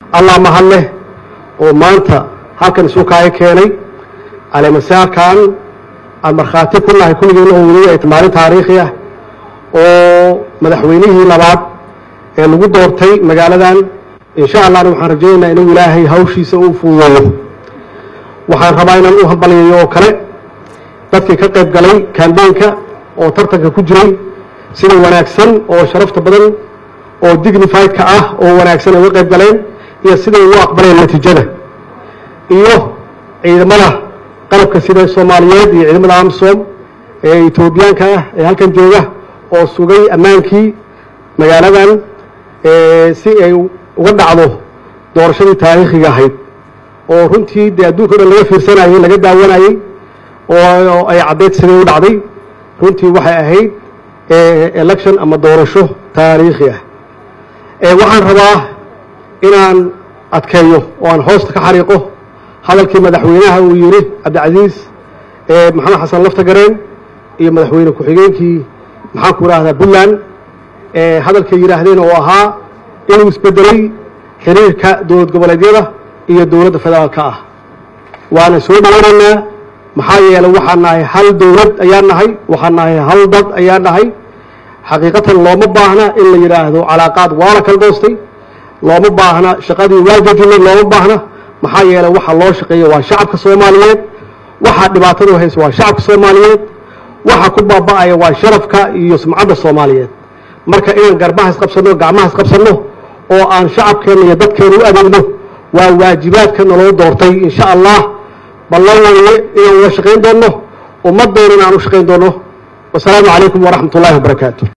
allah mahad leh oo maanta halkan isu kaaga keenay caleemasaarkan aan markhaati ku nahay kulligiina oo weliba ay maalin taariikhi ah oo madaxweynihii labaad ee lagu doortay magaaladan insha allahna waxaan rajaynaynaa inuu ilaahay hawshiisa u fududeeyo waxaan rabaa inaan u hambalyayo oo kale dadkii ka qayb galay kambeynka oo tartanka ku jiray sida wanaagsan oo sharafta badan oo dignifiedka ah oo wanaagsan ay uga qayb galeen iyo siday ugu aqbaleen natiijada iyo ciidamada qalabka sida soomaaliyeed iyo ciidamada amsom ee etoobiyaanka ah ee halkan jooga oo sugay ammaankii magaaladan si ay uga dhacdo doorashadii taariikhiga ahayd oo runtii dee adduunka o dhan laga fiirsanayey laga daawanayey oo ay caddeyd siday u dhacday runtii waxay ahayd election ama doorasho taariikhi ah waxaan rabaa inaan adkeeyo oo aan hoosta ka xariiqo hadalkii madaxweynaha uu yidhi cabdicasiis maxamed xasan laftagareen iyo madaxweyne ku-xigeenkii maxaan ku idhaahdaa puntland hadalkay yidhaahdeen oo ahaa inuu isbedelay xiriirka dowlad goboleedyada iyo dowladda federaalka ah waana soo dhawanaynaa maxaa yeelay waxaan nahay hal dowlad ayaan nahay waxaan nahay hal dad ayaan nahay xaqiiqatan looma baahna in la yidhaahdo calaaqaad waa la kala doostay looma baahna shaqadii waa jejinay looma baahna maxaa yeelay waxa loo shaqeeya waa shacabka soomaaliyeed waxaa dhibaatadu haysa waa shacabka soomaaliyeed waxa ku baaba'aya waa sharafka iyo sumcadda soomaaliyeed marka inaan garbaha isqabsanno gacmaha isqabsanno oo aan shacabkeenna iyo dadkeena u adeegno waa waajibaadka naloo doortay insha allah ballan weye inaan wada shaqayn doonno ummaddoona in aan u shaqayn doonno wasalaamu calaykum waraxmat ullahi wabarakaatu